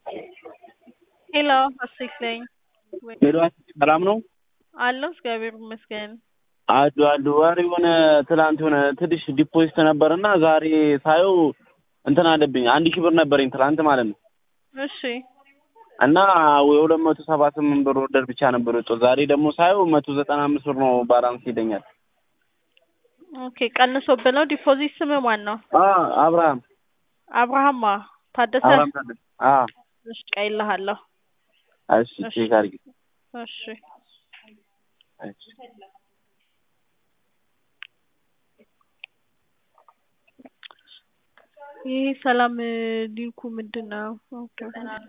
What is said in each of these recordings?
ሄሎ ሀሴት ነኝ። ሄሎ ሰላም ነው አለሁ እግዚአብሔር ይመስገን። አሉ አሉ። ኧረ የሆነ ትላንት የሆነ ትንሽ ዲፖዚት ነበርና ዛሬ ሳየው እንትን አለብኝ አንድ ሺህ ብር ነበረኝ ትላንት ማለት ነው እሺ እና የሁለት መቶ ሰባ ስምንት ብር ወርደር ብቻ ነበር የወጣው። ዛሬ ደግሞ ሳየው መቶ ዘጠና አምስት ብር ነው ባላንስ ይለኛል። ኦኬ ቀንሶብህ ነው። ዲፖዚት ስምህ ማን ነው? አ አብርሃም አብርሃማ ታደሰ። አብርሃም ታደሰ። አ እሺ ቀይልሃለሁ። እሺ ቼክ አድርጊ። እሺ እሺ ይሄ ሰላም ሊንኩ ምንድን ነው? ኦኬ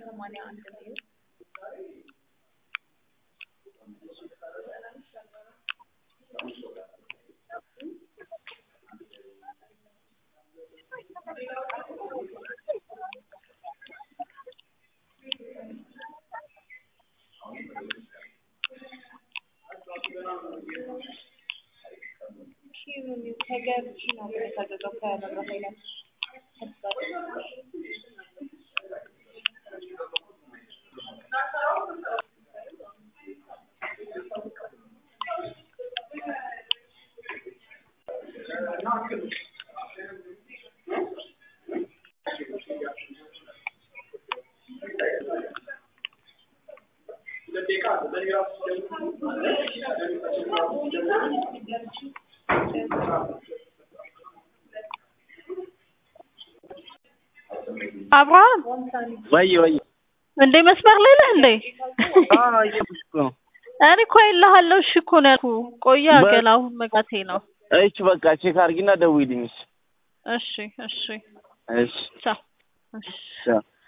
አብርሃም ወይ ወይ እንዴ መስመር ላይ ነህ እንዴ? አ እየሄድኩሽ እኮ ነው። እኔ እኮ እልሃለሁ እሺ እኮ ነው ያልኩህ። ቆየ ገና አሁን መጋቴ ነው። እሺ በቃ ቼክ አድርጊና ደውይልኝ። እሺ እሺ እሺ ቻው። እሺ ቻው